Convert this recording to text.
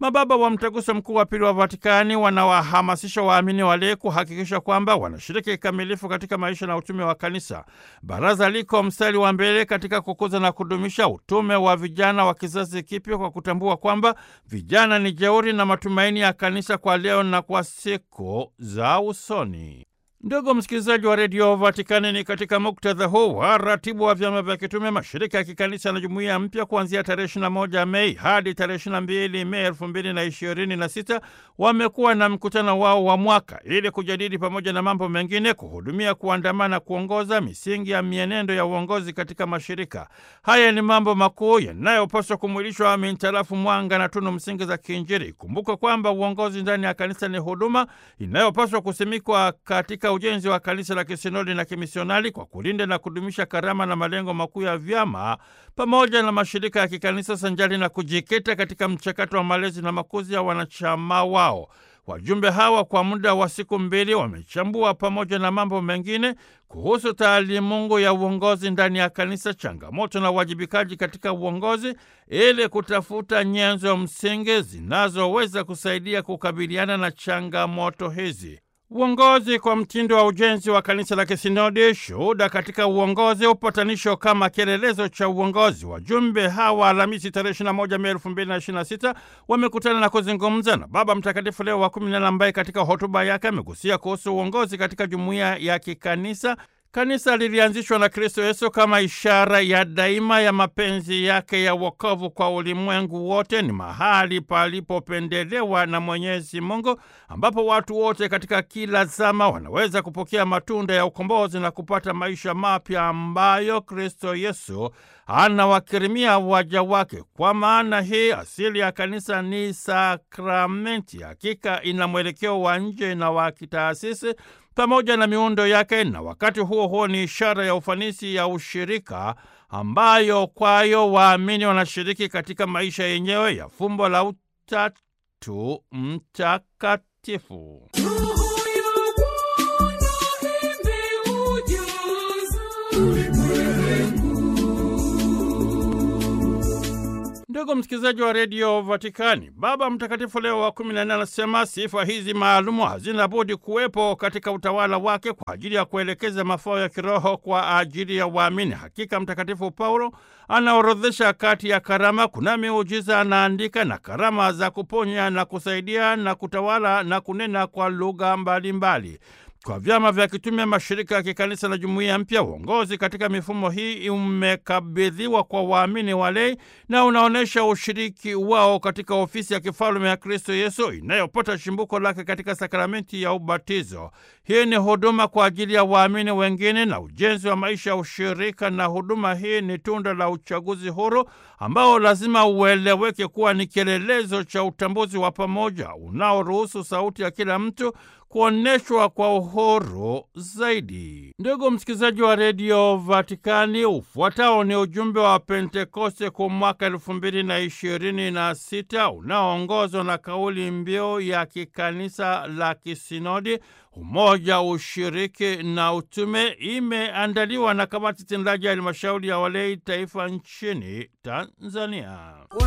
Mababa wa Mtaguso Mkuu wa Pili wa Vatikani wanawahamasisha waamini walei kuhakikisha kwamba wanashiriki kikamilifu katika maisha na utume wa kanisa. Baraza liko mstari wa mbele katika kukuza na kudumisha utume wa vijana wa kizazi kipya kwa kutambua kwamba vijana ni jeuri na matumaini ya kanisa kwa leo na kwa siku za usoni. Ndugu msikilizaji wa redio Vatikani, ni katika muktadha huu wa ratibu wa vyama vya kitume, mashirika ya kikanisa na jumuiya mpya kuanzia tarehe 21 Mei hadi tarehe 22 Mei 2026 wamekuwa na mkutano wao wa mwaka ili kujadili pamoja na mambo mengine, kuhudumia, kuandamana, kuongoza misingi ya mienendo ya uongozi katika mashirika haya. Ni mambo makuu yanayopaswa kumwilishwa mintarafu mwanga na tunu msingi za kiinjili. Kumbuka kwamba uongozi ndani ya kanisa ni huduma inayopaswa kusimikwa katika ujenzi wa kanisa la kisinodi na kimisionari kwa kulinda na kudumisha karama na malengo makuu ya vyama pamoja na mashirika ya kikanisa sanjari na kujikita katika mchakato wa malezi na makuzi ya wanachama wao. Wajumbe hawa kwa muda wa siku mbili wamechambua pamoja na mambo mengine kuhusu taalimungu ya uongozi ndani ya kanisa, changamoto na uwajibikaji katika uongozi, ili kutafuta nyenzo msingi zinazoweza kusaidia kukabiliana na changamoto hizi. Uongozi kwa mtindo wa ujenzi wa kanisa la kisinodi, shuhuda katika uongozi, upatanisho kama kielelezo cha uongozi. Wajumbe hawa Alhamisi tarehe 21 Mei 2026 wamekutana na kuzungumza na Baba Mtakatifu Leo wa 14 ambaye katika hotuba yake amegusia kuhusu uongozi katika jumuiya ya kikanisa. Kanisa lilianzishwa na Kristo Yesu kama ishara ya daima ya mapenzi yake ya wokovu kwa ulimwengu wote. Ni mahali palipopendelewa na Mwenyezi Mungu, ambapo watu wote katika kila zama wanaweza kupokea matunda ya ukombozi na kupata maisha mapya ambayo Kristo Yesu anawakirimia waja wake. Kwa maana hii, asili ya kanisa ni sakramenti. Hakika ina mwelekeo wa nje na wa kitaasisi pamoja na miundo yake, na wakati huo huo ni ishara ya ufanisi ya ushirika ambayo kwayo waamini wanashiriki katika maisha yenyewe ya fumbo la Utatu Mtakatifu. Ndugu msikilizaji wa redio Vatikani, Baba Mtakatifu Leo wa kumi na nne anasema sifa hizi maalumu hazina budi kuwepo katika utawala wake kwa ajili ya kuelekeza mafao ya kiroho kwa ajili ya waamini. Hakika Mtakatifu Paulo anaorodhesha kati ya karama kuna miujiza, anaandika na karama za kuponya na kusaidia na kutawala na kunena kwa lugha mbalimbali. Kwa vyama vya kitume, mashirika ya kikanisa na jumuiya mpya, uongozi katika mifumo hii umekabidhiwa kwa waamini walei na unaonyesha ushiriki wao katika ofisi ya kifalume ya Kristo Yesu inayopata chimbuko lake katika sakramenti ya ubatizo. Hii ni huduma kwa ajili ya waamini wengine na ujenzi wa maisha ya ushirika, na huduma hii ni tunda la uchaguzi huru ambao lazima ueleweke kuwa ni kielelezo cha utambuzi wa pamoja unaoruhusu sauti ya kila mtu kuonyeshwa kwa uhuru zaidi. Ndugu msikilizaji wa redio Vatikani, ufuatao ni ujumbe wa Pentekoste kwa mwaka elfu mbili na ishirini na sita unaoongozwa na kauli mbiu ya kikanisa la kisinodi umoja, ushiriki na utume. Imeandaliwa na kamati tendaji ya halmashauri ya walei taifa nchini Tanzania.